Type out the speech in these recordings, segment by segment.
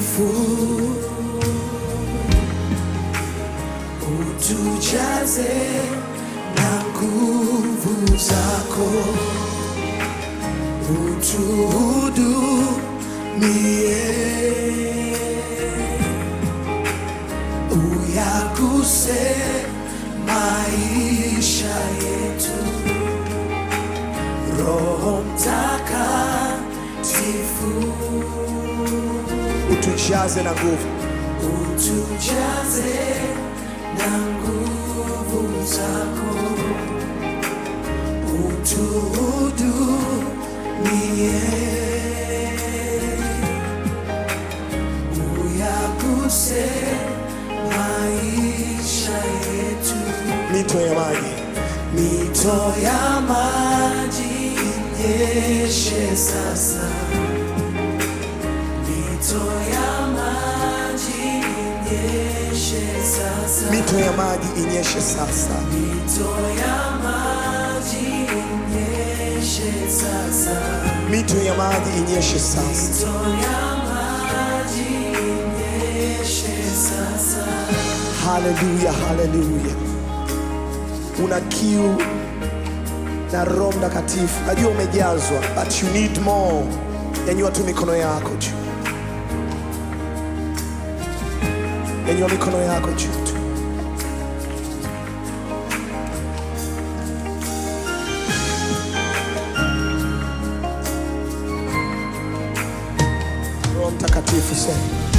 Mtakatifu, utujaze na nguvu zako, utuhudumie, uyaguse maisha yetu. Roho Mtakatifu, utujaze na nguvu, utujaze na nguvu zako, utuhudumie, uyaguse maisha yetu. mito ya maji Mito ya maji inyeshe sasa, mito ya maji inyeshe sasa, mito ya maji inyeshe sasa, mito ya maji inyeshe sasa, mito ya maji inyeshe sasa. mito ya maji inyeshe sasa. Haleluya, haleluya. Una kiu na Roho Mtakatifu, najua umejazwa, but you need more. Nyanyua tu mikono yako juu, nyanyua mikono yako juu tu. Roho Mtakatifu sema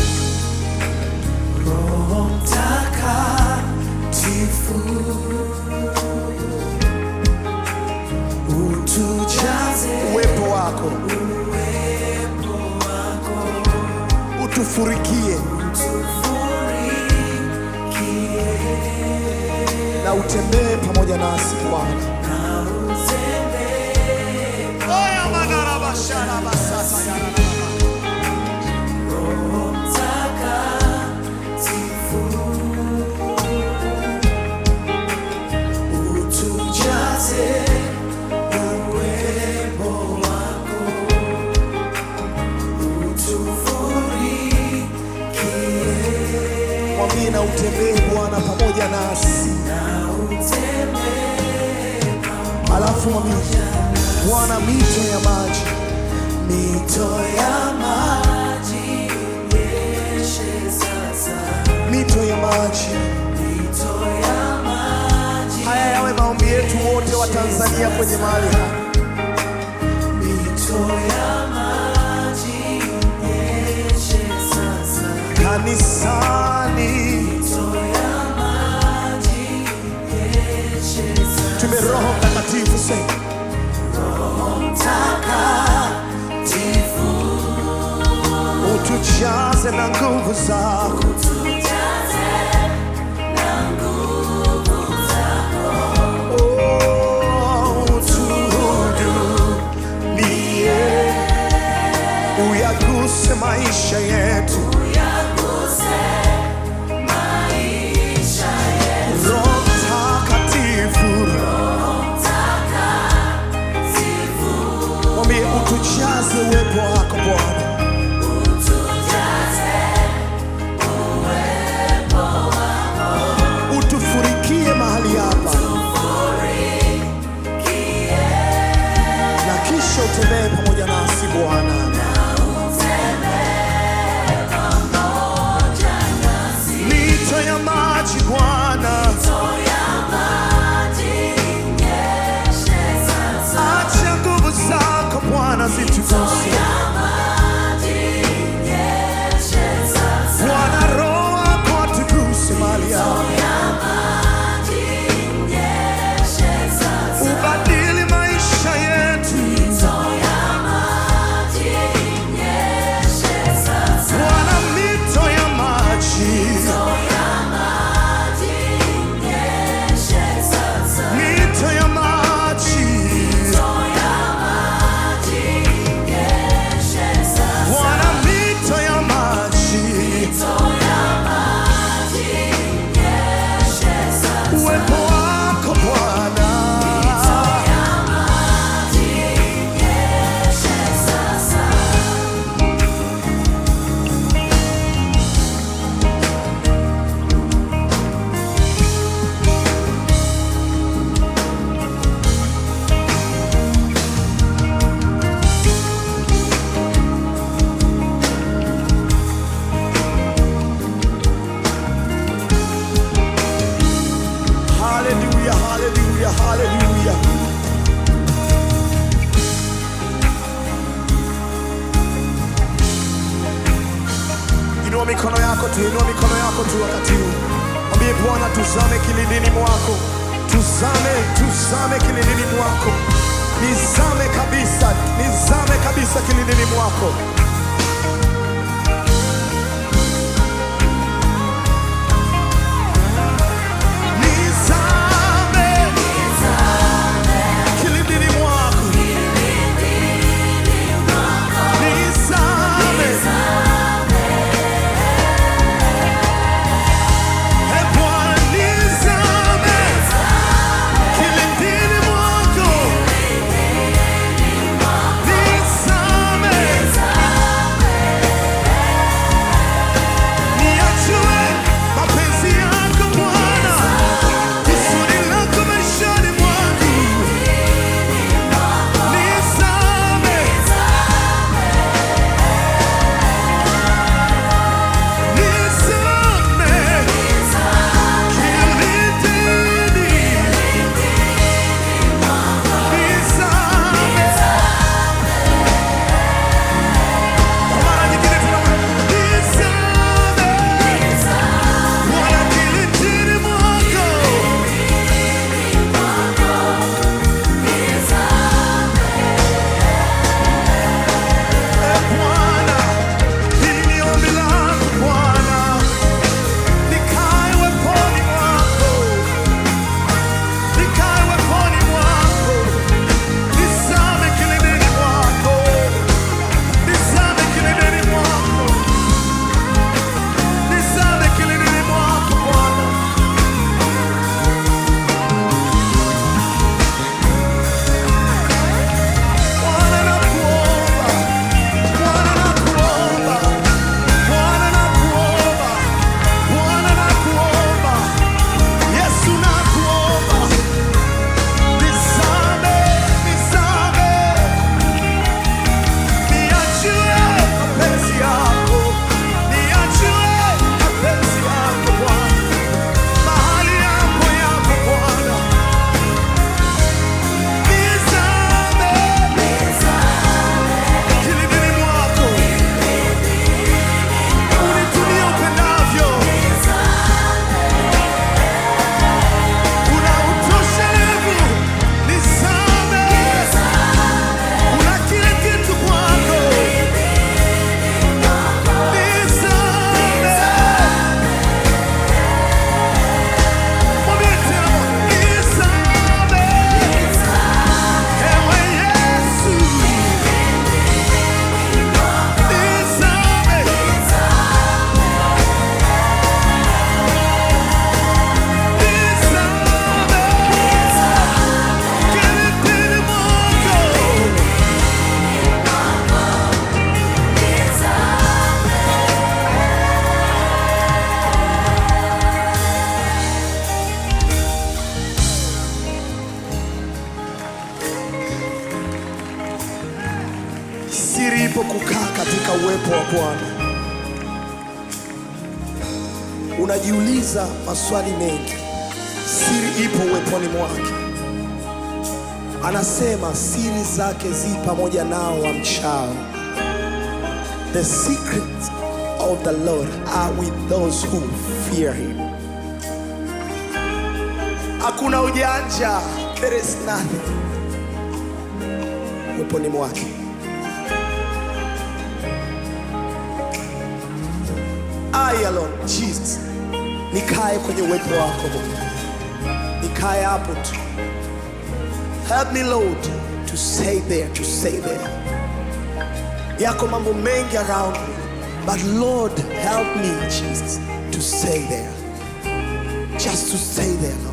Roho Mtakatifu, utujaze uwepo wako utufurikie tufurikie na utembee pamoja nasi Bwana. na utembee Roho Mtakatifu, utujaze uwepo wako, utufurikie Mwambie na utembee Bwana pamoja nasi, na utembee alafu mwambie Bwana, mito ya maji mito ya maji inyeshe sasa, mito ya maji. mito ya maji, Haya yawe maombi yetu wote wa Tanzania kwenye mahali hapa. mito ya maji inyeshe sasa, Kanisani mito ya maji inyeshe sasa. tume Roho Mtakatifu sema Mtakatifu, utujaze na nguvu zako, tujaze na nguvu zako, Oh, utuhudumie, uyaguse maisha yetu. uyaguse maisha yetu. Roho Mtakatifu, Mtakatifu, mwambie utujaze uwepo wako Bwana, utujaze uwepo Inua mikono yako tu wakati huu, mwambie Bwana, tuzame kilindini mwako, tuzame, tuzame kilindini mwako, nizame kabisa, nizame kabisa kilindini mwako. Nizame kilindini mwako, nizame E Bwana, nizame kilindini mwako, nizame niachue mapenzi yako Bwana, kusudi lako maishani mwangu, nizame nizame kilindini, nizame kwa mara nyingine tena, nizame Bwana kilindini mwako, e Bwana, hili ni ombi langu Bwana, nikae weponi mwako, nikae weponi mwako, nizame kilindini mwako, nizame kilindini mwako, nizame kilindini mwako Bwana. Bwana nakuomba, Bwana nakuomba, Bwana nakuomba, Bwana nakuomba, Yesu nakuomba, nizame, nizame, niachie mapenzi yako, niachie mapenzi yako Bwana, mahali yako yako Bwana, nizame kilindini mwako, unitumie upendavyo, una utoshelevu, nizame, una kila kitu kwako, nizame, mwambie tena, nizame, ewe Yesu, nizame. Siri ipo kukaa katika uwepo wa Bwana. Unajiuliza maswali mengi, siri ipo uweponi mwake. Anasema siri zake zi pamoja nao wamchao. The secrets of the Lord are with those who fear him. Hakuna ujanja, there is nothing uweponi mwake. I alone, Jesus, nikae kwenye uwepo wako Bwana, nikae hapo tu. Help me Lord to stay there, to stay there. Yako mambo mengi around me, but Lord help me Jesus to stay there, just to stay there Lord.